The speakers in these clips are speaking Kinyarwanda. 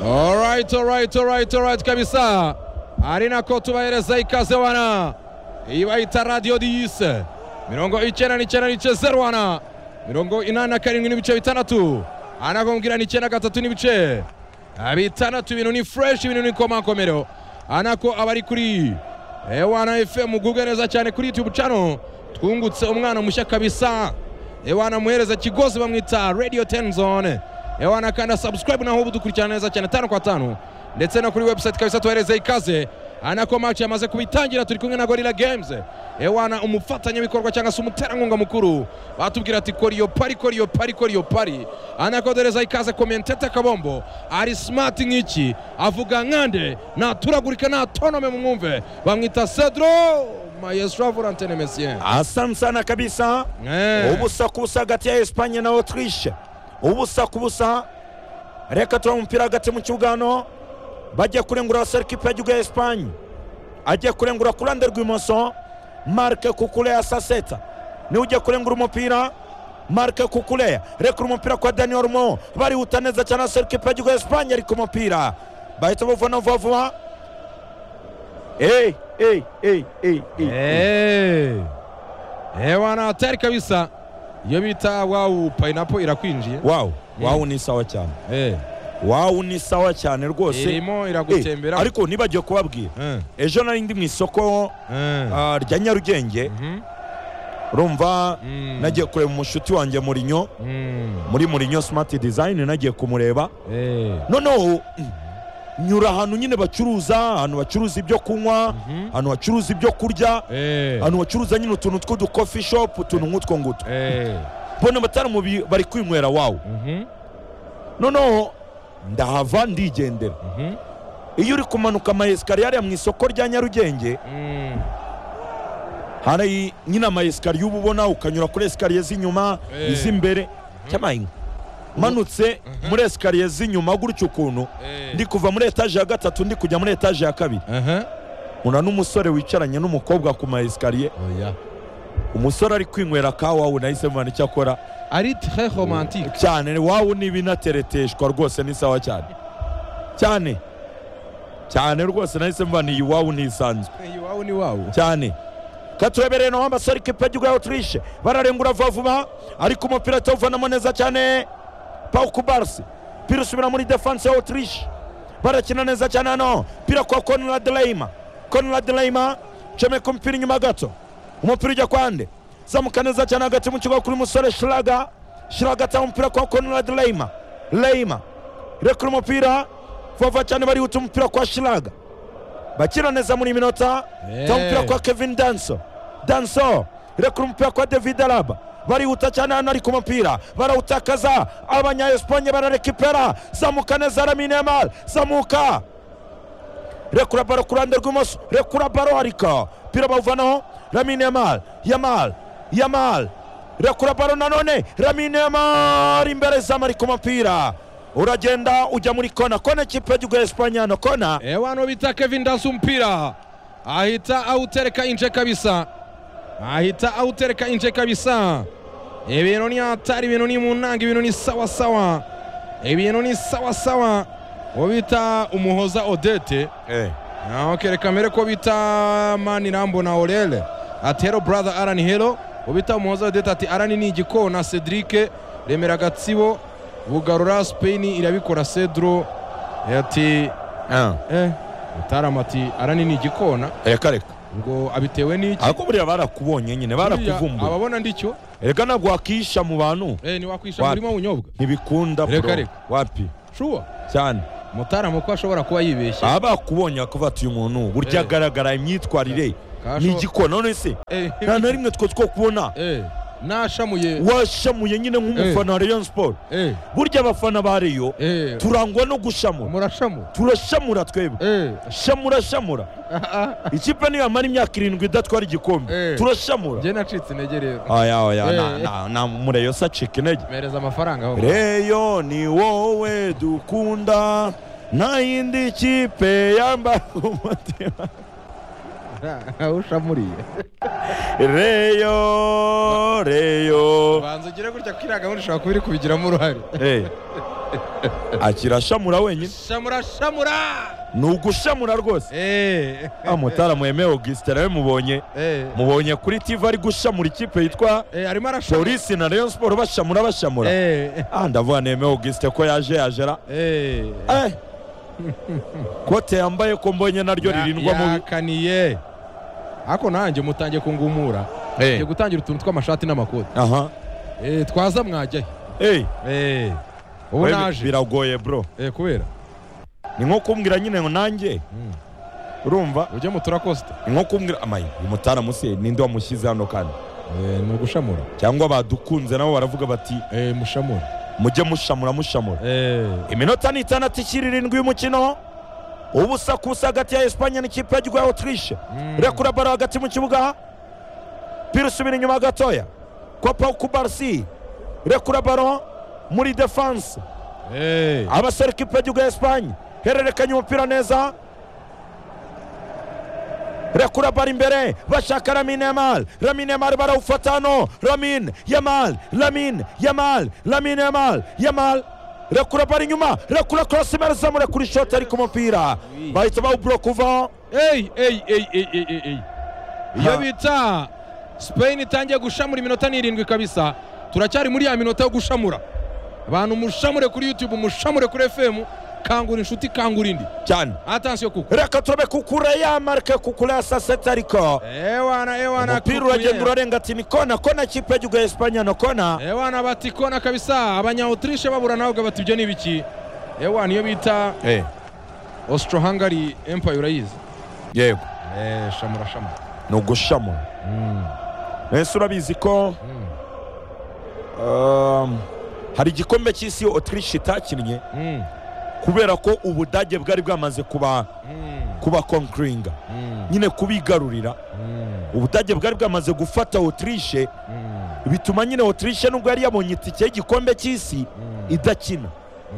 Alright, alright, alright, alright kabisa. ari nako tubahereza ikaze wana iyi bayita radiyo diyise mirongo icyenda n'icyenda n'ibice zeru wana mirongo inani na karindwi n'ibice bitandatu anakubwira ni icyenda gatatu n'ibice bitandatu ibintu ni fureshi ibintu ni komakomero anako aba ari kuri ewana efemu gubwe neza cyane kuri yutube cano twungutse umwana mushya kabisa ewana muhereza kigozi bamwita radiyo teni zone ewana kandi sabusikarayibu naho ubu dukurikirana neza cyane tanu kwa tanu ndetse no kuri webusayiti kabisa tuhereze ikaze anako maci yamaze kubitangira turi kumwe na gorira gemuze ewana umufatanyabikorwa cyangwa se umuterankunga mukuru batubwira ati koriyo pari koriyo pari koriyo pari anako doreza ikaze komentete kabombo ari simati nk'iki avuga nkande ntaturagurika ntatonome mu mwumve bamwita cedro maestro volantene mesien asante sana kabisa Eh. ubusa ku busa hagati ya esipanye na otirishe ubusa ku busa reka tuba umupira hagati mu kibuga hano bajya kurengura abasore kipe y'igihugu ya esipanye ajya kurengura ku ruhande rw'imoso marike kukure ya saseta niwe ujya kurengura umupira marike kukure reka umupira kwa daniel mo barihuta neza cyane abasore kipe y'igihugu ya esipanye ariko umupira bahita bavana vuba vuba eyi eyi eyi eyi eyi Eh. ewana tayari kabisa iyo bita wawu payinapo irakwinjiye wawu wawu ni sawa cyane Eh. wawu ni sawa cyane rwose irimo Eh, iragutembera ariko nibagiwe kubabwira Eh, ejo nari ndi mu isoko eh. ah, rya nyarugenge urumva Mm. nagiye kureba umushuti wanjye murinyo Mm. muri murinyo smart design nagiye kumureba Eh. noneho mm, nyura ahantu nyine bacuruza ahantu bacuruza ibyo kunywa Mhm. ahantu bacuruza ibyo kurya Eh. ahantu bacuruza nyine utuntu tw'udu coffee shop utuntu nk'utwo ngutwo Eh. mbona batari mu bi- bari kwinywera wawu Mhm. noneho ndahava ndigendera Mhm. iyo uri kumanuka amayesikariye hariya mu isoko rya nyarugenge Mm. hari nyine amayesikariye uba ubona ukanyura kuri esikariye z'inyuma Eh. iz'imbere cyamaye manutse muri esikariye z'inyuma gutyo ukuntu Eh. ndi kuva muri etaje ya gatatu ndi kujya muri etaje ya kabiri Aha. una n'umusore wicaranye n'umukobwa ku mayesikariye Oya. umusore ari kwinywera ka wawu nahise mubona icyo akora ari très romantique cyane wawu ni ibinatereteshwa rwose ni sawa cyane cyane cyane rwose nahise mubona iyi wawu ni isanzwe iwawu ni wawu cyane katurebereye naho amasore ikipe y'igihugu ya otirishe bararengura vuba vuba ariko umupira atawuvanamo neza cyane pauku barisi pira usubira muri defanse ya otirishe barakina neza cyane hano pira kwa konrad leyima konrad leyima comeka umupira inyuma gato umupira ujya kwande zamuka neza cyane hagati mu kigo kuri musore shiraga shiraga atanga umupira kwa konrad leyima leyima rekura umupira vuba vuba cyane barihuta umupira kwa shiraga bakina neza muri iyi minota Eh. tanga umupira kwa kevin danso danso rekura umupira kwa david araba barihuta cyane hano ari ku mupira barawutakaza abanyayesipanye bararekipera zamuka neza lamine yamal zamuka rekura baro ku ruhande rw'imoso rekura baro ariko pira bawuvanaho lamine yamal yamal yamal rekura baro nanone lamine yamal imbere zamu ari ku mupira uragenda ujya muri kona kona ikipe y'igihugu ya esipanye hano kona ewano bita kevin das umupira ahita awutereka inje kabisa ahita awutereka inje kabisa ibintu ni hatari ibintu ni mu ntango ibintu ni sawasawa ibintu ni sawasawa uwo bita umuhoza odete Ah, ok reka mbere ko bita mani rambo na orele ati hero brother aran hero ubita umuhoza odeta ati aran ni igikona na cedric remera gatsibo bugarura spain irabikora cedro ati eh utaram ati aran ni igikona reka reka ngo abitewe n'iki ariko buriya barakubonye nyine Buriya barakuvumbuye ababona ndicyo reka ntabwo wakisha mu bantu eh niwakwisha Wapi? murimo w'unyobwa ntibikunda Reka, bro. reka. wapi shuwa cyane mutaramu ko ashobora kuba yibeshye baba bakubonye bakavuga ati uyu muntu burya Eh. agaragara imyitwarire Kasho- ni igikona none se eh nta na rimwe two two kubona eh nashamuye washamuye nyine nk'umufana wa rayon sport eh burya abafana ba reyo eh turangwa no gushamura murashamu turashamura twebwe eh shamura shamura ikipe niyamara imyaka irindwi idatwara igikombe Eh. turashamura njye nacitse intege rero aya oya Eh. na- na- na mureyo se acika intege mereza amafaranga aho reyo ni wowe dukunda nta yindi kipe yamba umutima ushamuriye reyo reyo banza ugire gutya ko iriya gahunda ishobora kuba iri kubigiramo uruhare Eh, akirashamura wenyine shamura shamura ni ugushamura rwose Eh, wa mutara mwemewe augusite nawe mubonye eh, mubonye kuri tv ari gushamura ikipe yitwa eh, arimo arashamura polisi na rayon siporo bashamura bashamura Eh, ah ndavuga nemewe augusite ko yaje yajera eh. Eh. kote yambaye ko mbonye naryo Ya- ririndwa mubi yakaniye ako nanjye mutangiye kungumura ngiye gutangira utuntu tw'amashati n'amakoti aha Eh, twaza mwajyayo Eh, Eh, ubu we bi- naje biragoye bro Eh, kubera ni nko kumbwira nyine ngo nanjye Mm. urumva ujye mu turakosita ni nko kumbwira amayi umutara musi ninde wamushyize hano kandi Eh, ni ugushamura cyangwa badukunze nabo baravuga bati Eh, mushamura mujye mushamura mushamura Eh, iminota ni itandatu ikiri irindwi y'umukino ubusa ku busa hagati ya esipanye n'ikipe ya rwa otirishe Mm. rekura baro hagati mu kibuga pira usubira inyuma gatoya kopa kubarisi rekura baro muri defanse eh, abasore ikipe y'igihugu ya esipanye hererekanya umupira neza rekura bari imbere bashaka ramine yamal ramine yamal barawufata hano ramine yamal ramine yamal ramine yamal yamal rekura bari inyuma rekura korosi imeze murekura ishoti ariko umupira bahita bawuburoka uvaho Ey, ey, ey, ey, ey, ey, ey. Ha. iyo bita spain itangiye gushamura iminota ni irindwi kabisa turacyari muri ya minota yo gushamura abantu mushamure kuri youtube mushamure kuri fm kangura inshuti kangura indi cyane atansiyo kuko reka turabe kukura yamarike kukura ya saa sita ariko ewana ewana umupira kukuye. uragenda urarenga ati ni kona kona ikipe y'igihugu ya esipanye no kona ewana bati kona kabisa abanyautriche babura nawe bati ibyo ni ibiki ewana iyo bita austro hungary empire urayizi yego Eh, shamura shamura ni ugushamura Mm, mwese urabizi ko mm, um, hari igikombe cy'isi otirishe itakinnye mm, kubera ko ubudage bwari bwamaze kuba mm, kuba konkiringa mm, nyine kubigarurira mm, ubudage bwari bwamaze gufata otirishe mm, bituma nyine otirishe nubwo yari yabonye itike y'igikombe cy'isi mm. idakina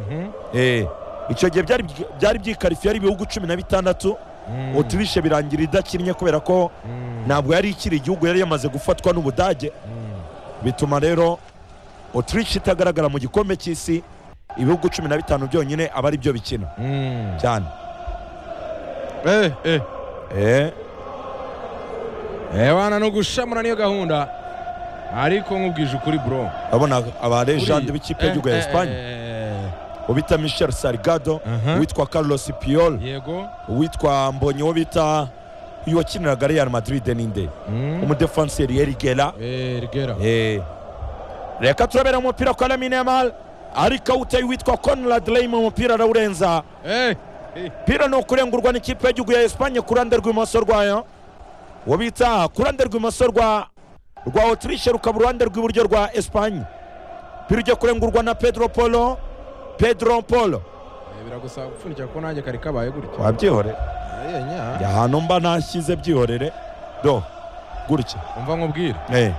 Mhm, Eh, icyo gihe byari byari byikarifiye ari ibihugu cumi na bitandatu mm, otirishe birangira idakinnye kubera ko mm, ntabwo yari ikiri igihugu yari yamaze gufatwa n'ubudage mm. bituma rero otirishe itagaragara mu gikombe cy'isi ibihugu cumi na bitanu byonyine aba ari byo bikina Mm. cyane Eh, eh. Eh, Eh, wana no gushamura niyo gahunda ariko nkubwije ukuri bro urabona aba legende Uriya- b'ikipe y'igihugu ya Eh, eh, esipanye eh, ubita michel sarigado Aha. uwitwa carlos piol yego uwitwa mbonye uwo bita uyu wakiniraga real madrid ninde Mm. umudefanseri erigera Eh, rigera Eh, reka turabera umupira kwa lamine yamal ariko awuteye uwitwa conrad lame umupira arawurenza Eh, eh, pira ni ukurengurwa n'ikipe y'igihugu ya esipanye ku ruhande rw'imoso rwayo uwo bita ku ruhande rw'imoso rwa rwa otirishe rukaba uruhande rw'iburyo rwa esipanye pira ujya kurengurwa na pedro polo pedro polo eh, biragusa gupfundikira ko nanjye kari kabaye gutya wabyihorera Eh, nya ahantu mba nashyize byihorere do gutya umva nkubwire Eh,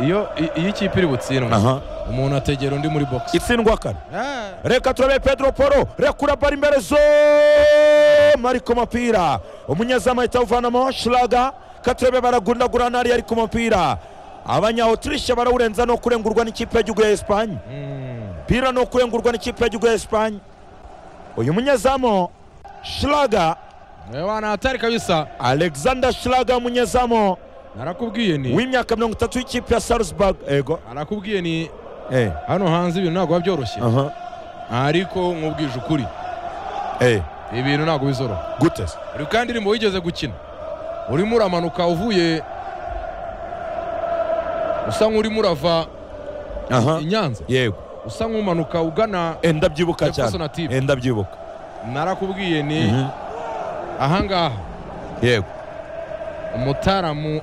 iyo i- iyo ikipe iri butsindwa aha umuntu ategera undi muri box itsindwa kane Eh, reka turabe pedro polo rekura bari imbere zo ari ku mupira umunyezamu ahita awuvanamo shiraga katurebe baragundagurana ariyo ari ku mupira abanya otirishe barawurenza no kurengurwa n'ikipe y'igihugu ya esipanye mm, pira no kurengurwa n'ikipe y'igihugu ya esipanye uyu munyezamu shiraga eh, wana hatari kabisa alexander shiraga umunyezamu narakubwiye ni w'imyaka mirongo itatu y'ikipe ya salzburg ego narakubwiye ni eh hano hanze ibintu ntabwo biba byoroshye aha ariko nkubwije ukuri eh ibintu ntabwo bizoroha gute se uri kandi indirimbo wigeze gukina urimo uramanuka uvuye usa nk'urimo urava aha i Nyanza yego usa nk'umanuka ugana Eh, ndabyibuka Jefferson cyane Atiba. Eh, ndabyibuka narakubwiye ni Mhm. ahangaha yego umutaramu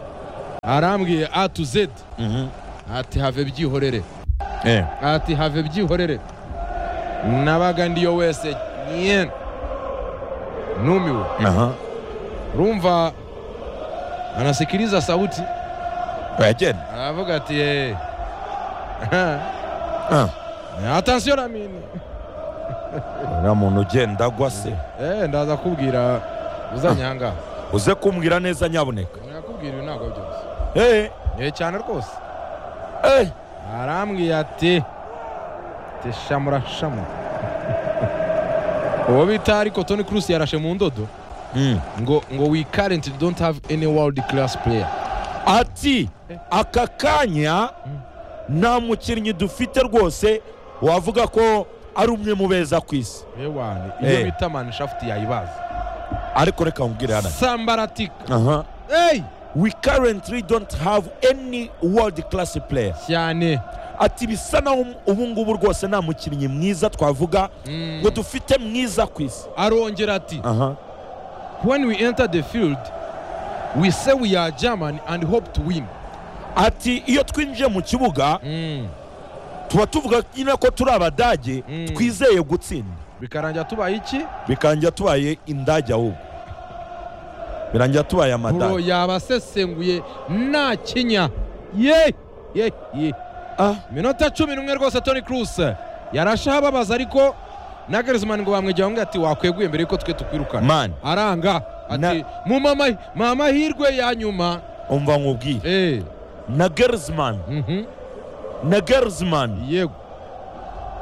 arambwiye a to z ati have byihorere Eh, ati have byihorere nabaga ndiyo wese nyine numiwe aha rumva anasikiliza sauti wagenda aravuga ati "Eh, Ah, atansiyo ramini uriya muntu ugenda agwa se Eh, ndaza kubwira uzanyanga uze kumbwira neza nyabuneka nakubwira ibi ntabwo byose Eh, Eh, cyane rwose eh, arambwiye ati teshamura shamu uwo bita ariko toni kurusi yarashe mu ndodo ngo ngo we currently don't have any world class player ati aka kanya nta mukinnyi dufite rwose wavuga ko ari umwe mu beza ku isi yewane Eh. iyo bita manshafuti yayibaza ariko reka nkubwire hano sambaratika aha hey we currently don't have any world class player cyane ati bisa naho ubu ngubu rwose nta mukinnyi mwiza twavuga Mm. ngo dufite mwiza ku isi arongera ati aha when we enter the field we say we are german and hope to win ati iyo twinjiye mu kibuga Mm. tuba tuvuga nyine ko turi abadage Mm. twizeye gutsinda bikarangira tubaye iki bikangira tubaye indage ahubwo birangira tubaye buro amadage yabasesenguye nta kinya ye ye ye ah minota cumi n'umwe rwose toni kuruse yarashe ababaza ariko na garizimani ngo bamwegera ngo ati wakweguye mbere yuko twe tukwirukana mani aranga ati mu mama mu amahirwe ya nyuma umva nkubwire eh na gerizimani mhm, na gerizimani yego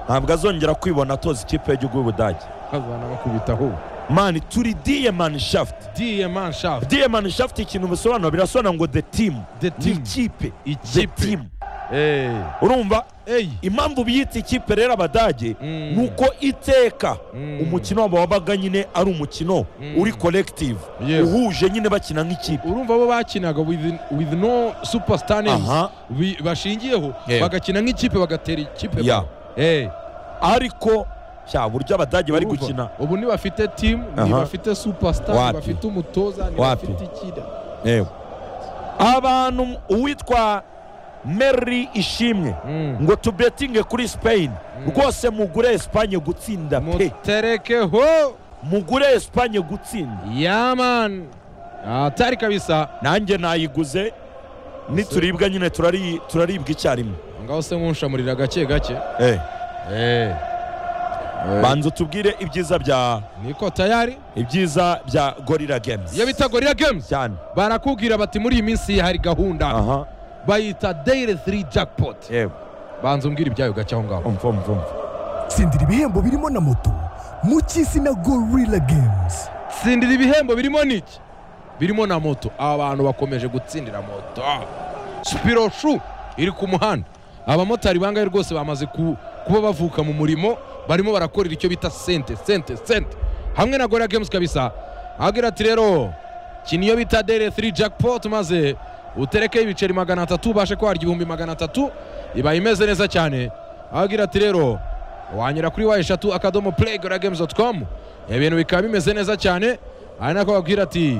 ntabwo azongera kwibona atoza ikipe y'igihugu y'ubudage azanamakubitaho mani turi diyemani shafuti diye manshaft diyemani shafuti ikintu bisobanura birasobanura ngo de timu The ni team. ikipe de ikipe timu eh urumva ey impamvu biyita ikipe rero abadage Mm. ni uko iteka Mm. umukino wabo wabaga nyine ari umukino Mm. uri collective Yewe. uhuje nyine bakina nk'ikipe urumva bo bakinaga with, with no superstar names Aha. bi- bashingiyeho Yeah. bagakina nk'ikipe bagatera ikipe Yeah. Eh, ariko cya buryo abadage bari urumva? gukina ubu ntibafite timu Aha. ntibafite superstar Wapi? ntibafite umutoza Wapi? ntibafite ikida yewe abantu uwitwa mary ishimwe Mm. ngo tubetinge kuri spain rwose mugure esipanye gutsinda pe muterekeho mugure esipanye gutsinda yaman atari kabisa nanjye nayiguze nituribwa nyine turari- turaribwa icyarimwe ngaho se nk'unshamurira gake gake Eh, Eh. Eh, banza utubwire ibyiza bya niko tayari ibyiza bya gorira games iyo bita gorilla games cyane barakubwira bati muri iyi minsi hari gahunda aha bayita daily 3 jackpot yewe banza umbwira ibyayo gake aho ngaho umva umva umva tsindira ibihembo birimo na moto mu cy'isi na gorilla games tsindira ibihembo birimo niki birimo na moto aba bantu bakomeje gutsindira moto shu iri ku muhanda abamotari bangahe rwose bamaze ku- kuba bavuka mu murimo barimo barakorera icyo bita sente sente sente hamwe na gorilla games kabisa agira ati rero kina iyo bita dere 3 jackpot maze uterekeho ibiceri magana atatu ubashe ko warya ibihumbi magana atatu ibaye imeze neza cyane agira ati rero wanyura kuri wa eshatu akadomo playgoragamescom ibintu bikaba bimeze neza cyane ari nako babwira ati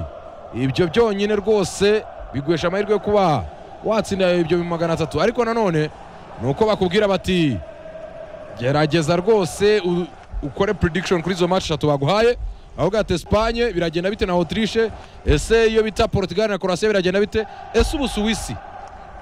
ibyo byonyine rwose biguhesha amahirwe yo kuba watsinda ibyo bihumbi magana atatu ariko nanone ni uko bakubwira bati gerageza rwose u- ukore prediction kuri izo match eshatu baguhaye ahubwo ati Espagne biragenda bite na Autriche ese iyo bita Portugal na Croatia biragenda bite ese Ubusuwisi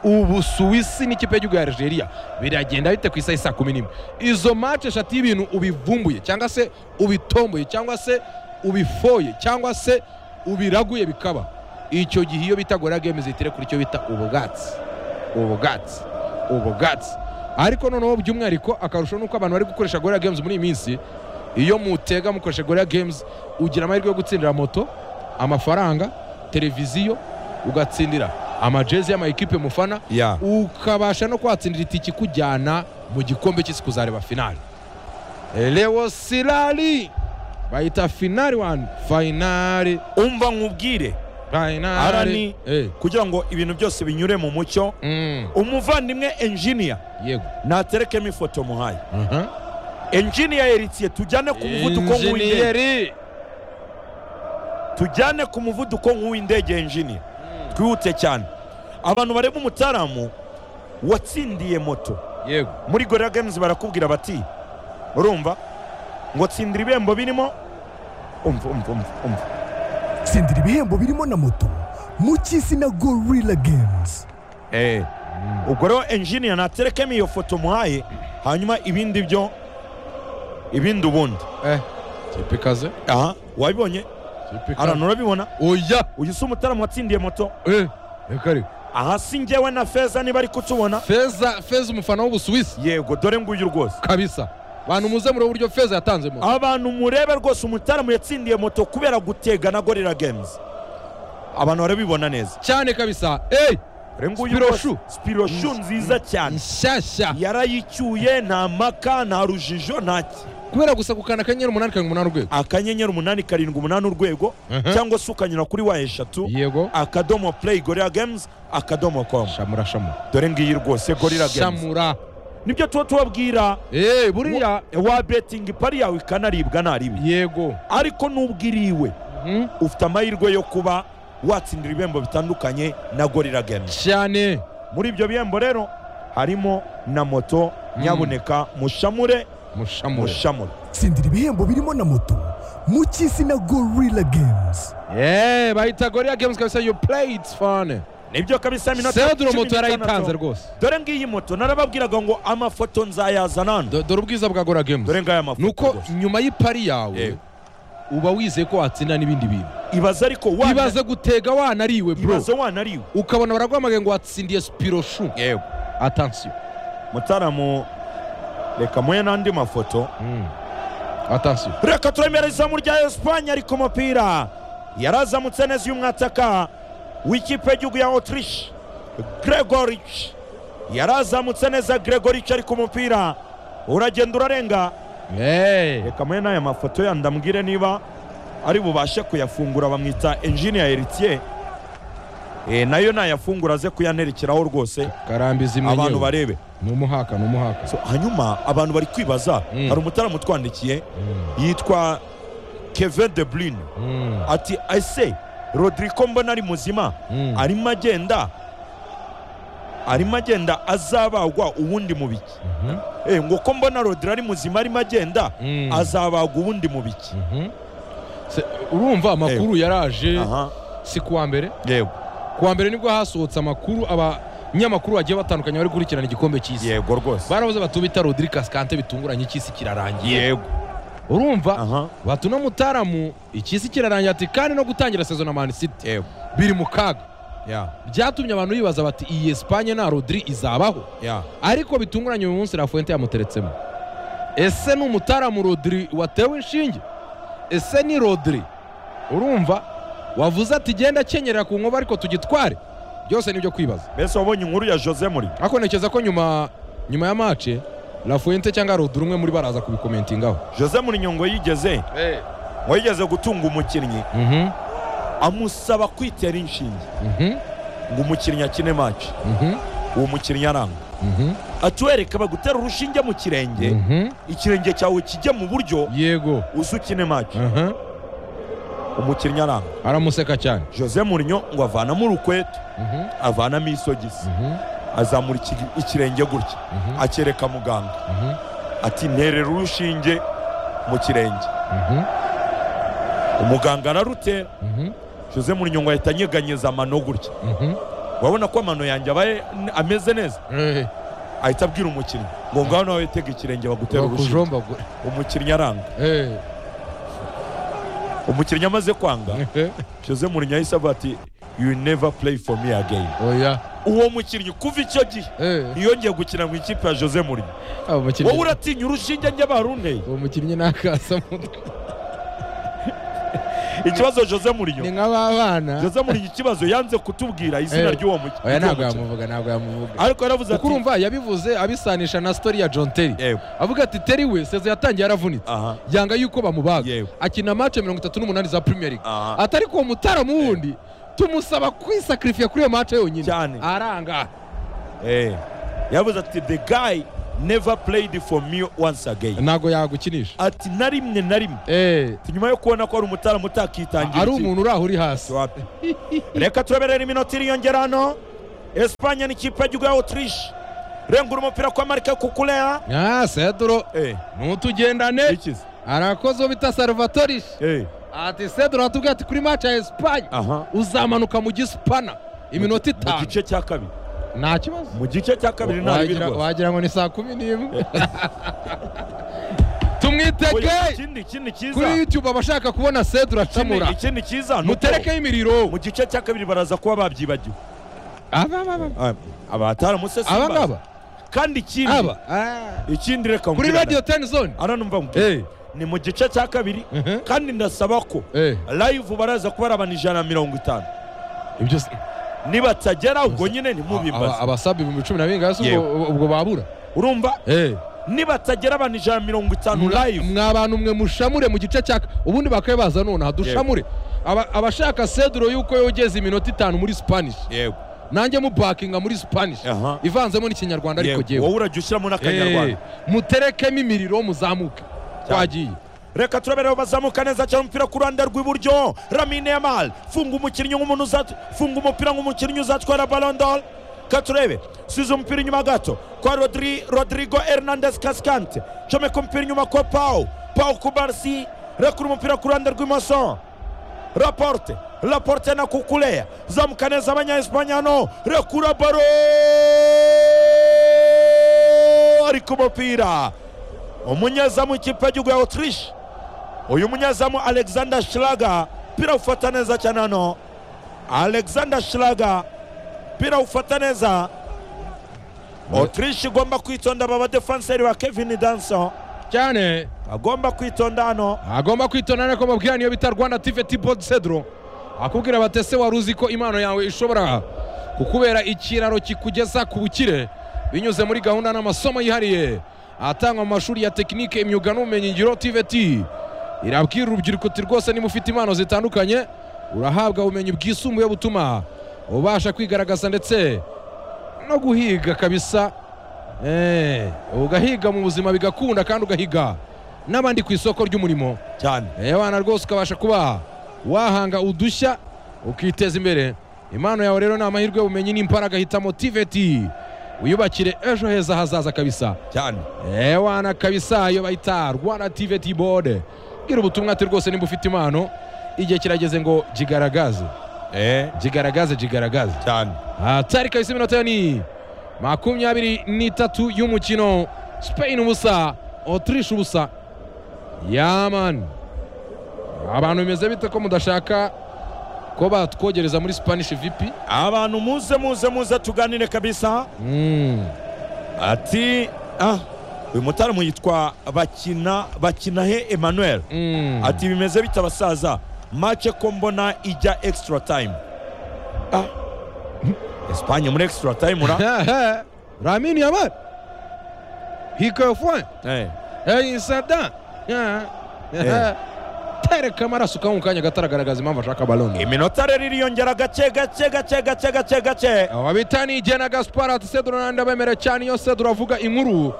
Ubusuwisi n'ikipe y'igihugu ya Algeria biragenda bite ku isaha isa kumi n'imwe izo match eshatu y'ibintu ubivumbuye cyangwa se ubitomboye cyangwa se ubifoye cyangwa se ubiraguye bikaba icyo gihe iyo bita gora games zitire kuri icyo bita ubwatsi ubwatsi ubwatsi ariko noneho by'umwihariko akarusho ni uko abantu bari gukoresha gorira games muri iyi minsi iyo mutega mukoresha gorira games ugira amahirwe yo gutsindira moto amafaranga televiziyo ugatsindira amajezi y'amayikipe mufana ya ukabasha no kwatsindira itike ikujyana mu gikombe cy'isi kuzareba finali Leo Sirari bayita finali wani finali umva nkubwire finali Arani. Eh, kugira ngo ibintu byose binyure mu mucyo mm, umuvandimwe enjiniya yego naterekemo ifoto muhaye Aha. enjiniya yeritiye tujyane ku muvuduko nk'uw'indege Injiniyeri. tujyane ku muvuduko nk'uw'indege enjiniya twihute cyane abantu bareba umutaramu watsindiye moto yego muri gorira games barakubwira bati urumva ngo tsindira ibihembo birimo umva umva umva umva tsindira ibihembo birimo na moto mu cy'isi na gorilla games Eh, ubwo rero enjiniya naterekemo iyo foto muhaye hanyuma ibindi byo ibindi ubundi eh kipe ikaze aha wabibonye kipe arana ikaze urabibona oya uyu si umutaramu watsindiye moto eh reka reka aha si njyewe na feza niba ari kutubona feza feza umufana w'ubusuwisi yego dore nguyu rwose kabisa bantu muze muri uburyo feza yatanzemo abantu murebe rwose umutaramu yatsindiye moto kubera gutega na gorira games abantu barabibona neza cyane kabisa eyi dore nguyu Spiro rwose shoe. sipiroshu nziza cyane nshyashya yarayicyuye nta maka nta rujijo nta ki- kubera gusa gukanda akanyenyeri umunani karindwi umunani urwego akanyenyeri umunani karindwi umunani urwego Mhm. cyangwa se ukanyura kuri wa eshatu yego akadomo play gorira games akadomo com shamura shamura dore ngiyi rwose gorira games shamura nibyo tuba tubabwira eyi buriya wa betingi pari yawe ikanaribwa naribi yego ariko n'ubwiriwe Mhm. ufite amahirwe yo kuba watsindira ibihembo bitandukanye na gorira games cyane muri ibyo bihembo rero harimo na moto nyabuneka mushamure mushamura mushamure tsindira ibihembo birimo na moto mu cy'isi na gorilla games yeee bahita goriya games kabisa yo play it's fun nibyo kabisa minota seduro moto cumi n'itandatu. yarayitanze rwose dore ngiyi moto narababwiraga ngo amafoto nzayazana hano Do- dore ubwiza bwa goriya games dore ngaya mafoto nuko rwose. nyuma y'ipari yawe Yewe. uba wizeye ko watsinda n'ibindi bintu ibaze ariko wana- ibaze gutega wanariwe bro ibaze wanariwe ukabona baraguhamagaye ngo watsindiye sipiro shu yego atansiyo mutaramu reka muhe n'andi mafoto atansiyo reka turemere izamu rya esipanye ariko umupira yarazamutse neza uyu mwataka w'ikipe y'igihugu ya otirishe gregoric yarazamutse neza gregoric ariko umupira uragenda urarenga reka muhe n'aya mafoto yandi ambwire niba ari bubashe kuyafungura bamwita enjiniya eritiye nayo nayafungura aze kuyanerekeraho rwose karambiza imwe abantu nyewe barebe ni umuhaka ni umuhaka So, hanyuma abantu bari kwibaza Mm. hari umutaramu utwandikiye Mm. yitwa kevin de bruyne Mm. ati ese rodrigo mbona ari muzima Mm. arimo agenda arimo agenda azabagwa ubundi mu biki Mhm. Eh, ngo ko mbona rodrigo ari muzima arimo agenda Mm. azabagwa ubundi mu biki Mhm. Se- urumva amakuru yaraje aha si kuwa mbere yego kuwa mbere nibwo hasohotse amakuru abanyamakuru bagiye batandukanye bari gukurikirana igikombe cy'isi yego rwose barabuze batubita rodiri kasikante bitunguranye cy'isi kirarangiye yego urumva aha batuna mutaramu icy'isi kirarangiye ati kandi no gutangira sezo na mani siti yego biri mu kaga ya byatumye abantu bibaza bati iyi esipanye nta rodiri izabaho ya ariko bitunguranye uyu munsi rafuente yamuteretsemo ese ni umutaramu rodiri watewe inshinge ese ni rodiri urumva wavuze ati genda akenyera ku nkoba ariko tugitware byose ni ibyo kwibaza mbese wabonye inkuru ya jose muri ariko ntekereza ko nyuma nyuma ya mace rafuente cyangwa rodiri umwe muri baraza kubikomentingaho jose muri nyungu yigeze ngo yigeze gutunga umukinnyi Mhm, amusaba kwitera inshinge mhm, ngo umukinnyi akine match mhm, uwo mukinnyi aranga mhm, atuwereka bagutera urushinge mu kirenge mhm. ikirenge cyawe kijye mu buryo yego uze ukine match aha, umukinnyi aranga aramuseka cyane jose murinyo ngo avanamo urukweto Mhm, avanamo isogisi mhm, azamura iki- ikirenge gutya mhm, akereka muganga mhm, ati nterera urushinge mu kirenge mhm, umuganga ararutera mhm, jose murinyo ngo ahita anyeganyeza amano gutya mhm. urabona ko amano yanjye abaye ameze neza Eh, ahita abwira umukinnyi ngo ngaho nawe witega ikirenge bagutera urushinge bakujombagura. umukinnyi aranga Eh, umukinnyi amaze kwanga eh. jose murinyo yahise avuga ati you never play for me again oya uwo mukinnyi kuva icyo gihe eh ntiyongeye gukina mu ikipe ya jose murinyo abo wowe mukinnyi uratinya urushinge njye barunteye uwo mukinnyi nakasa mutwe ikibazo jose ni murinyo nk'ababana jose murinyo ikibazo yanze kutubwira izina Eh. ry'uwo muki- oya ntabwo ry'uwo mukinnyi yamuvuga ntabwo yamuvuga ariko yaravuze kuko ati urumva yabivuze abisanisha na story ya john terry yego avuga ati terry we sezo yatangiye yaravunitse aha yanga yuko bamubaga Yego. akina match mirongo itatu n'umunani za premier league aha atari kuwo mutaramu wundi tumusaba kwisakirifiya kuri iyo match yonyine cyane aranga eh yavuze ati the guy never played for me once again ntabwo yagukinisha ati na rimwe na rimwe eh Ati, nyuma yo kubona ko hari umutaramu utakitangira ari ikipe. umuntu uraho uri hasi Wapi. reka tureberere iminota iriyongera hano esipanye ni ikipe y'igihugu ya otirishe rengura umupira kwa marike kukulera ah sedro Eh, ntutugendane ikizi. arakoze uwo bita salvatoris Eh, ati sedro atubwira ati kuri match ya esipanye aha uzamanuka mu gisipana iminota mu itanu gice cya kabiri nta kibazo mu gice cya kabiri nta bibi Wagira- rwose wagira ngo ni saa kumi n'imwe tumwitege Oya, ikindi ikindi kuri cyiza youtube abashaka kubona sedura ikindi acamura ikindi cyiza ni uko muterekeho imiriro mu gice cya kabiri baraza kuba babyibagiwe aba aba aba abataramutse aba ngaba kandi ikindi aba Ah. ikindi reka kuri nkubwire radio na- 10 zone ara numva nkubwire. Eh. ni mu gice cya kabiri Mhm. kandi ndasaba ko Eh. live baraza kuba ari abantu ijana na mirongo itanu ibyo nibatagera ubwo nyine aba- ntimubimbaze abasaba ibihumbi cumi na bingasi ubwo- Yewe. ubwo babura urumva Eh. nibatagera abantu ijana na mirongo itanu Mwa- live mwa bantu mwe mushamure mu gice cya ubundi bakwiye baza nonaha dushamure Aba- abashaka seduro y'uko yogeza iminota itanu muri spanish yego nanjye mubakinga muri spanish Aha. ivanzemo n'ikinyarwanda ariko Yego, jyewe wowe urajya ushyiramo Eh, n'akanyarwanda muterekemo imiriro muzamuke twagiye reka turabereho bazamuka neza cyane umupira ku ruhande rw'iburyo ramine yamal funga umukinnyi nk'umuntu uzat- funga umupira nk'umukinnyi uzatwara balondol ka turebe size umupira inyuma gato kwa rodri rodrigo hernandez kaskante comeka umupira inyuma kwa pau pau kubarsi rekura umupira ku ruhande rw'imoso raporte raporte na kukuleya zamuka neza abanyaespanyano rekura baro ari ku mupira umunyezamu w'ikipe y'igihugu ya autriche uyu munyezamu alexander shiraga pira ufata neza cyane hano alexander shiraga pira ufata neza autriche igomba kwitonda aba badefanseri ba kevin danso cyane agomba kwitonda hano agomba kwitonda ko mubwira niyo bita rwanda tive tibodi sedro akubwira batese wari uzi ko impano yawe ishobora kukubera ikiraro kikugeza ku bukire binyuze muri gahunda n'amasomo yihariye atangwa mu mashuri ya tekinike imyuga n'ubumenyingiro tvt irabwira urubyiruko uti rwose niba ufite impano zitandukanye urahabwa ubumenyi bwisumbuye butuma ubasha kwigaragaza ndetse no guhiga kabisa Eh, ugahiga mu buzima bigakunda kandi ugahiga n'abandi ku isoko ry'umurimo cyane Eh, abana rwose ukabasha kuba wahanga udushya ukiteza imbere impano yawe rero ni amahirwe y'ubumenyi n'imbaraga hitamo tiveti wiyubakire ejo heza hazaza kabisa cyane ewana kabisa iyo bayita rwanda tiveti bode bwira ubutumwa ati rwose nimba ufite impano igihe kirageze ngo jigaragaze eh jigaragaze jigaragaze cyane Ah, tayari kabisa iminota yo ni makumyabiri n'itatu y'umukino spain ubusa otrish ubusa yaman abantu bimeze bite ko mudashaka ko batwogereza muri spanish vp abantu muze muze muze tuganire kabisa mm. ati ah uyu mutaramu yitwa bakina bakinahe emmanuel mm. ati bimeze bita abasaza mace ko mbona ijya extra time ah. espanye muri extra time ura ramini yaman hikofwe Eh, eyisada Eh. tereka amaraso kamu kanya gataragaragaza impamvu ashaka baloni iminota rero iriyongera gake gake gake gake gake gake aba bita ni igena gaspar ati sedura nanjye abemera cyane iyo sedura avuga inkuru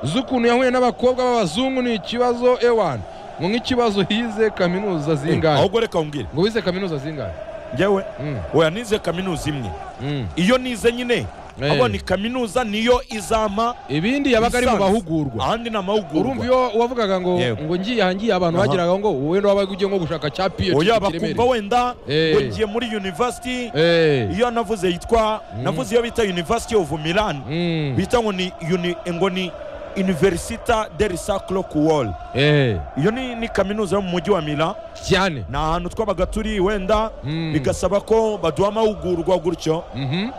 z'ukuntu yahuye n'abakobwa b'abazungu ni ikibazo ewan ngo nk'ikibazo hize kaminuza zingahe ahubwo reka umbwire ngo wize kaminuza zingahe ngewe Mm, oya nize kaminuza imwe mm. iyo nize nyine Eh. ahubwo ni kaminuza niyo izampa ibindi yabaga ari mu lisansi. bahugurwa ahandi ni urumva amahugurwa iyo wavugaga ngo Yego. ngo ngiye aha ngiye abantu Aha. bagiraga ngo wenda wabaga ugiye nko gushaka cya PhD oya mu Kiremere. bakumva wenda Eh. ugiye muri university Eh, iyo navuze yitwa Mm. navuze iyo bita university of milan mm, bita ngo ni uni, ngo ni universita de risaclo kuwol eh, iyo ni, ni kaminuza yo mu mujyi wa milan cyane ni ahantu twabaga turi wenda Mm. bigasaba ko baduha amahugurwa gutyo Mhm.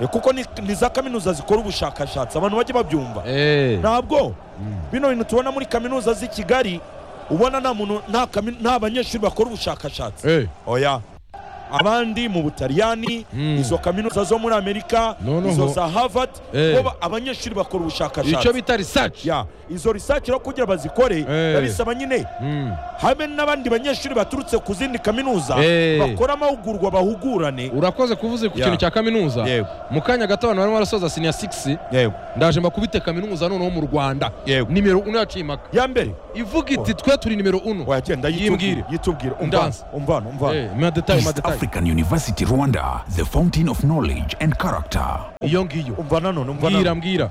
Eh, kuko ni, ni za kaminuza zikora ubushakashatsi abantu bajye babyumva Eh, ntabwo Mm. bino bintu tubona muri kaminuza z'i kigali ubona nta muntu nta kami- nta banyeshuri bakora ubushakashatsi eh, oya abandi mu butaliyani Mm. izo kaminuza zo muri amerika Noneho- izo za harvard Eh. bo ba- abanyeshuri bakora ubushakashatsi icyo bita research ya izo research rero kugira bazikore Eh. biba bisaba nyine Mm. habe n'abandi banyeshuri baturutse ku zindi kaminuza Eh. bakora amahugurwa bahugurane urakoze kuvuze ku Ya. kintu cya kaminuza Yego. mu kanya gato abantu barimo barasoza siniya 6 yego ndaje mbakubite kaminuza noneho mu rwanda Yego. nimero 1 yaciye impaka ya mbere ivuga iti twe turi nimero 1 wagenda Yimbwire. yitubwire yitubwire Ndanze. umvana umvana umvana madetayi East madetayi African University Rwanda, the fountain of knowledge and character. iyo ngiyo umvana none umvana mbwira none. mbwira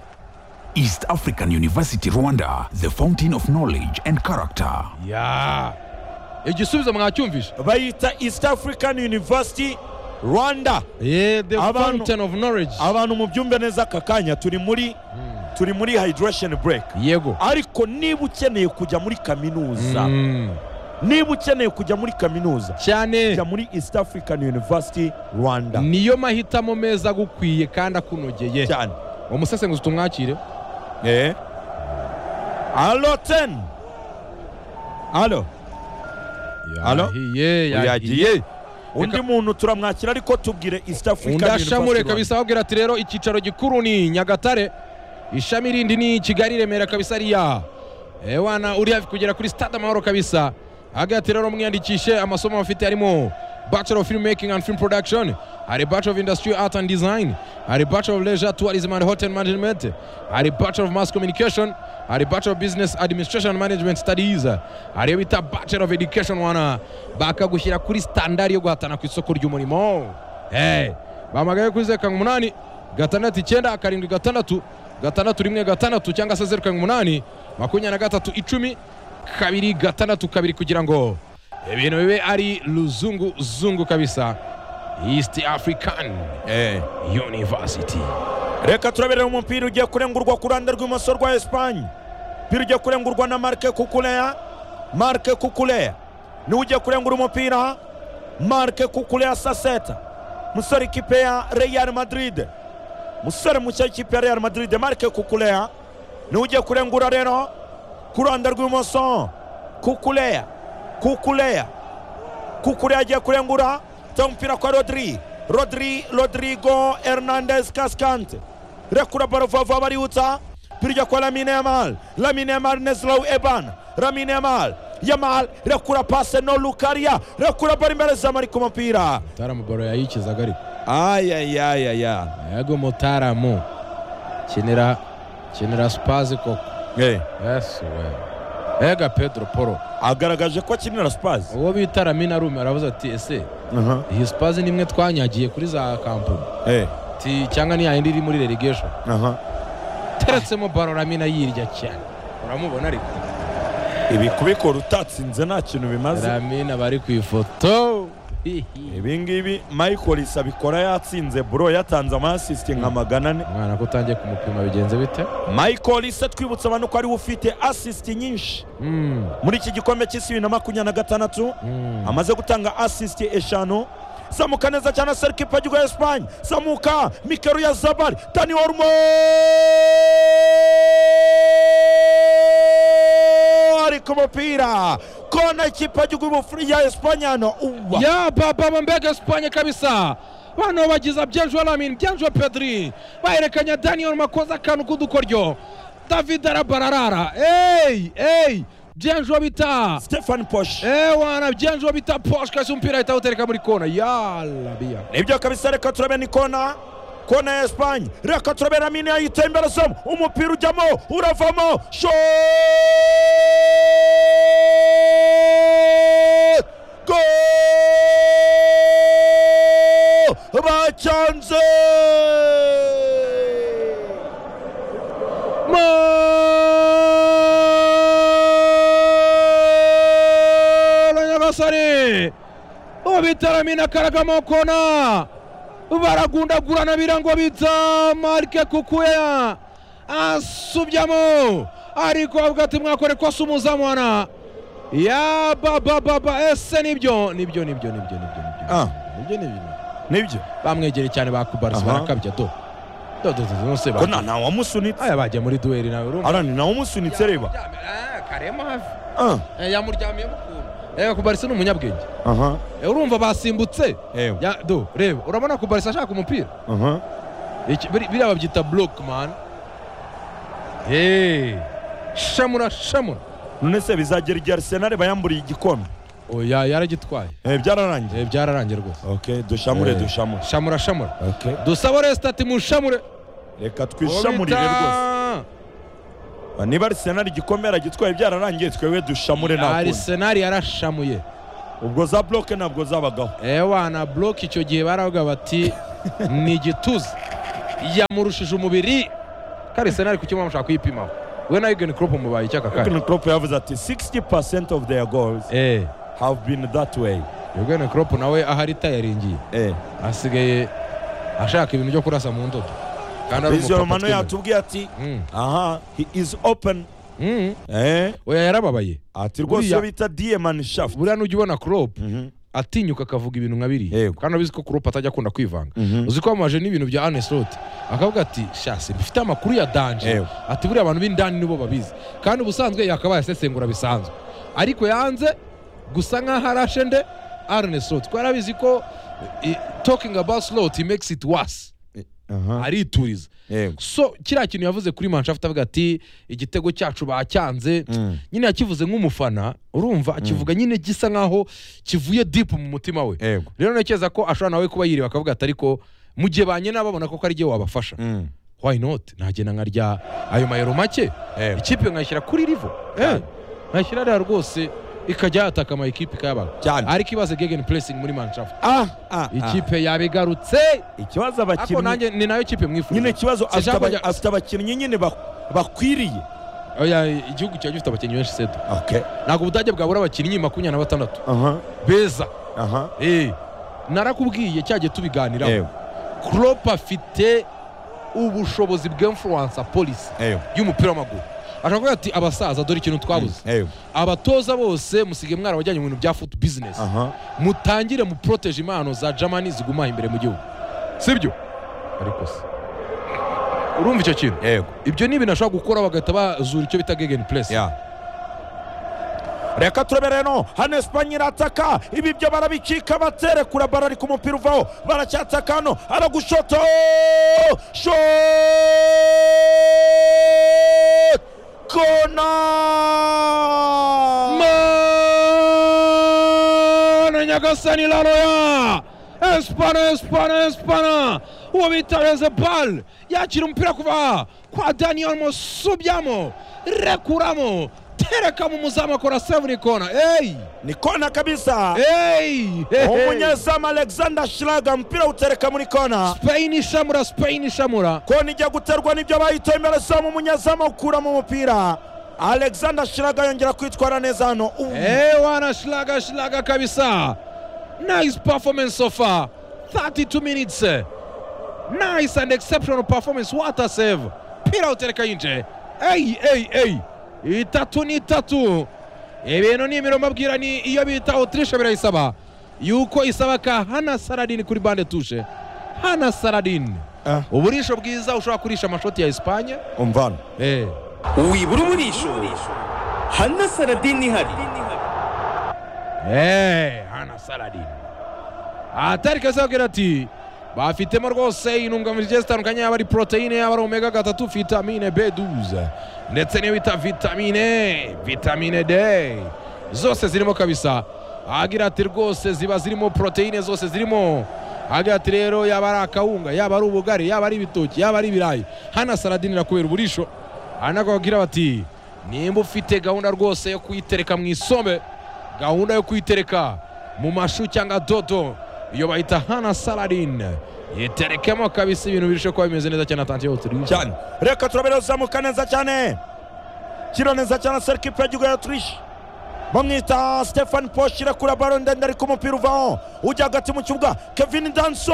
East African University Rwanda, the fountain of knowledge and character. ya igisubizo mwacyumvishe bayita east african university rwanda Eh, the Abantu- fountain of knowledge abantu mubyumve neza aka kanya turi muri turi muri hydration break yego ariko niba ukeneye kujya muri kaminuza Mm. niba ukeneye kujya muri kaminuza cyane jya muri east african university rwanda niyo mahitamo meza agukwiye kandi akunogeye cyane umusesenguzi tumwakire Eh. alo ten alo Alo? yahiye yahiye yagiye undi muntu turamwakira ariko tubwire east african undi ashamure University kabisa ababwira ati rero icyicaro gikuru ni nyagatare ishami rindi ni kigali remera kabisa riya ewana uri hafi kugera kuri stade amahoro kabisa ahaga ati rero mwiyandikishe amasomo bafite harimo bachelor of film making and film production hari bachelor of industry art and design hari bachelor of leisure tourism and hotel management hari bachelor of mass communication hari bachelor of business administration and management studies hari iyo bita bachelor of education wana bakagushyira kuri standard yo guhatana ku isoko ry'umurimo Hey, bahamagaye kuri zeru karindwi umunani gatandatu icyenda karindwi gatandatu gatandatu rimwe gatandatu cyangwa se zeru karindwi umunani makumyabiri na gatatu icumi kabiri gatandatu kabiri kugira ngo ibintu bibe ari luzungu zungu kabisa east african Eh. university reka turabere umupira ugiye kurengurwa ku ruhande rw'imoso rwa esipanye umupira ugiye kurengurwa na marike kukureya marike kukureya niwe ugiye kurengura umupira marike kukureya saseta musore ikipe ya real madrid musore mushya w'ikipe ya real madrid marike kukureya niwe ugiye kurengura rero ku ruhande rw'imoso kukureya kukureya Kukure agiye kurengura ta umupira kwa Rodri Rodri Rodrigo Hernandez Cascante rekura baro vava bariwutsa pirya kwa Lamine Yamal Lamine Yamal Nezlau Eban Lamine Yamal Yamal rekura pase no Lukaria rekura bari imbere za mari ku mupira taramu baro yayikizaga ariko ayayayaya yego mutaramu kinira kinira spazi koko yesu we ega pedro poro agaragaje ko akinira Spurs uwo bita ramina rume aravuze ati ese aha iyi spazi nimwe twanyagiye kuri za kampuni eh Ati, cyangwa ni yayindi iri muri relegation aha teretsemo baro ramina yirya cyane uramubona ariko ibi kubikora utatsinze nta kintu bimaze ramina bari ku ifoto Hihi. ibi ngibi michael isabikora yatsinze bro yatanze amasisite nka magana ane umwana ko utangiye kumupima bigenze bite michael ise twibutsa abantu ko ariwe ufite asisiti nyinshi Mm, muri iki gikombe cy'isi bibiri na makumyabiri na gatandatu mm. amaze gutanga asisiti eshanu zamuka neza cyane serikipa ry'u esipanye zamuka mikero ya zabari dani orumo ari ku mupira kona ikipa ry'igihugu ya esipanye hano uwa ya baba bambega esipanye kabisa bano bagiza byanjwe lamine byanjwe pedri baherekanya daniel makoze akantu k'udukoryo david arabararara eyi eyi byanjwe bita stefani poshi ewana byanjwe bita posh kasi umupira ahita awutereka muri kona yalabiya nibyo kabisa reka turabe ni kona kona ya esipanye reka turabe na mine yayita imbere somo umupira ujyamo uravamo shoo go bacyanze Molo Nyagasani ubitaramina karagamo kona baragundagurana birango bita Marike Kukuya asubyamo ariko avuga ati mwakore ko asumuza mwana ya baba baba ese nibyo nibyo nibyo nibyo nibyo Ah. nibyo nibyo nibyo nibyo bamwegereye cyane bakubarasi Aha. barakabya do do do do nose ko nta wamusunitse aya bajya muri duweri nawe urumva arani wamusunitse reba karema hafi Ah, Eh, yamuryamyemo ukuntu reba kubarisa ni umunyabwenge aha Eh, urumva basimbutse ewe Ya- do reba urabona kubarisa ashaka umupira aha Iki- biri- biriya babyita block man Eh, shamura shamura none se bizagera igihe arisenali bayamburiye igikombe oya yaragitwaye Eh, byararangiye Eh, byararangiye rwose okay dushamure Eh. dushamure shamura shamura okay dusaba resita ati mushamure reka twishamurire rwose Ba, niba arisenali igikombe yaragitwaye byararangiye twebwe dushamure nta kundi arisenali yarashamuye ubwo za buroke ntabwo zabagaho ewa na block icyo gihe baravuga bati ni igituza yamurushije umubiri kari senari ku cyuma mushaka kuyipimaho we na Jurgen Klopp mubaye icyaka kare Jurgen Klopp yavuze ati 60% of their goals eh have been that way Jurgen Klopp nawe ahari tayaringiye eh asigaye ashaka ibintu byo kurasa mu ndodo kandi ari Bizio umupapa Romano twemera. yatubwiye ati Mm, aha he is open Eh, oya yarababaye ati rwose Buriya- iyo bita diamond shaft buriya nujya ubona crop Mhm. atinyuka akavuga ibintu nka biriya Yego. kandi abizi ko crop atajya akunda kwivanga Mhm. uzi ko yamamaje n'ibintu bya anesote akavuga ati shasi bifite amakuru ya danje Yego. ati buriya abantu b'indani nibo babizi kandi ubusanzwe yakaba yasesengura bisanzwe ariko yanze gusa nk'aho arashe nde anesote kuko yarabizi ko eh, talking about slot makes it worse Aha. arituriza Yego. so kiriya kintu yavuze kuri manshaft avuga ati igitego cyacu bacyanze Mm. nyine yakivuze nk'umufana urumva akivuga nyine gisa nk'aho kivuye dipu mu mutima we Yego. rero ntekereza ko ashobora nawe kuba yireba akavuga ati ariko mu gihe banyena babona ko ari igihe wabafasha Mm. why not nagenda nkarya ayo mayero make Eh. ikipe nkayishyira kuri rivo Eh. nkayishyira rero rwose ikajya yataka ama ekipe kayabaga Cyane. ariko ibaze gegen pressing muri manshaft Ah, ah, ah. ikipe yabigarutse ariko ikibazo abakinnyi nanjye ni nayo kipe mwifuza nyine ikibazo Si afite Jean aba- Paul- afite abakinnyi nyine bak- bakwiriye Oya, igihugu kiba gifite abakinnyi benshi sedo okay ntabwo ubudage bwabura abakinnyi makumyabiri na batandatu aha beza aha Eh, narakubwiye cyagiye tubiganiraho Ewe, crop afite ubushobozi bwa influencer polisi ewe, y'umupira w'amaguru ashobora kuvuga ati abasaza dore ikintu twabuze ewe, abatoza bose musigaye mwarabajyanye mu bintu bya foot business aha mutangire muproteje impano za germany zigumaha imbere mu gihugu sibyo ariko se urumva icyo kintu yego ibyo ni ibintu ashobora gukora bagahita bazura icyo bita gegen press ya reka turebe rero hano esipanye irataka ibi byo barabicika baterekura bara ariko umupira uvaho baracyataka hano aragushoto shot kona Mana Nyagasani la Roya Espana Espana Espana uwo bita Rezebal yakira umupira kuva kwa Daniel Musubyamo rekuramo tereka mu muzamu akora seven kona hey ni kona kabisa hey umunyezamu alexander shiraga umupira utereka muri kona Spain ishamura Spain ishamura kona ijya guterwa n'ibyo bahita imbere zamu umunyezamu awukuramo umupira alexander shiraga yongera kwitwara neza hano Ubu- Eh wana shlaga shlaga kabisa nice performance so far 32 minutes nice and exceptional performance what a save pira utereka inje ei ei ei itatu ni itatu ibintu ni imirongo mbabwira ni iyo bita otirisha birayisaba yuko isaba ka hana saradini kuri bande tushe hana saradini Ah. uburisho bwiza ushobora kurisha amashoti ya esipanye umvana eh. wibura uburisho hana saradini ihari Eh, hana saladini atari keza abwira ati bafitemo rwose intungamubiri zigiye zitandukanye yaba ari poroteyine yaba ari omega gatatu vitamine b12 ndetse n'iyo bita vitamine vitamine d zose zirimo kabisa agira ati rwose ziba zirimo poroteyine zose zirimo agira ati rero yaba ari akawunga yaba ari ubugari yaba ari ibitoki yaba ari ibirayi hana saladini irakubera uburisho hari n'ababwira bati nimba ufite gahunda rwose yo kuyitereka mu isombe gahunda yo kuyitereka mu mashu cyangwa dodo iyo bayita hana saladin yiterekemo kabisa ibintu birushe kuba bimeze neza cyane atantiye utiriza cyane reka turabera zamuka neza cyane kiro neza cyane serikipe y'igihugu ya turishi bamwita stefan posh irakura baro ndende ariko umupira uvaho ujya hagati mu kibuga kevin danso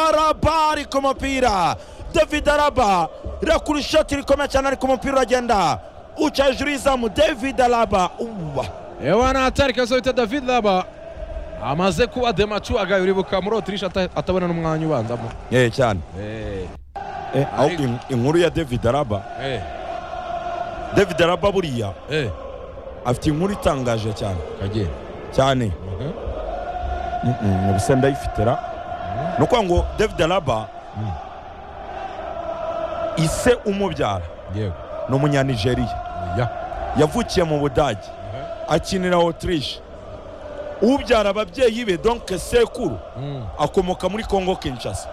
araba ariko umupira david araba irakura ishoti rikomeye cyane ariko umupira uragenda uca hejuru y'izamu david araba uwa ewana atari kazo bita david laba amaze kuba demacu agayuribuka muri otirisha ata- atabona n'umwanya ubanzamo eh cyane Eh, eh, aho in- inkuru ya david araba eh, david araba buriya eh, afite inkuru itangaje cyane kagiye cyane Mhm. ubuse ndayifitira ni ukuvuga ngo david araba ise umubyara yego ni umunyanigeriya ya yavukiye mu budage akinira otirishe ubyara ababyeyi be donke sekuru Mm, akomoka muri congo kinshasa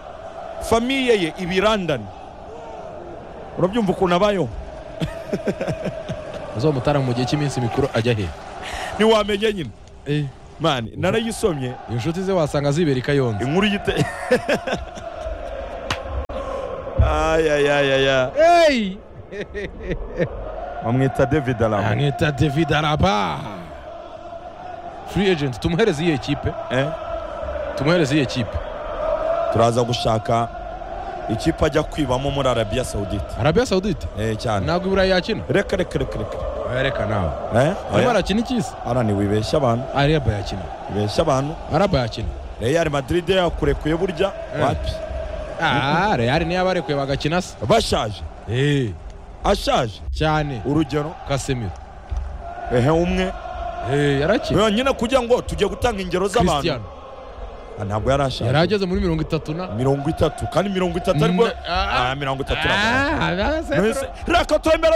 famiye ye ibirandani urabyumva ukuntu abayeho azomutara mu gihe cy'iminsi mikuru ajya he ntiwamenye nyine Eh, mani narayisomye inshuti ze wasanga zibera i kayonza inkuru y'ite ayayayaya Hey! bamwita david araba amwita david araba free agent tumuhereze iyo ekipe eh? tumuhereze iyo ekipe turaza gushaka ikipe ajya kwibamo muri arabiya sawudite arabiya sawudite Eh, cyane ntabwo iburayi yakina reka reka reka reka oya reka nawe Eh, arimo oya. arakina ikisi arani wibeshya abantu araba yakina wibeshya abantu araba yakina real madrid yakurekuye burya Eh. wapi Ah, reyari niyo abarekuye bagakina se bashaje Eh, ashaje cyane urugero kasemiro ehe umwe Eh, yarakina nyine kugira ngo tujye gutanga ingero z'abantu christian Ah, ntabwo yari ashaje yari ageze muri mirongo itatu na mirongo itatu kandi mirongo itatu ariko Mm, ah, Ah, mirongo itatu Ah, na ah, ah, Mwese- reka twemere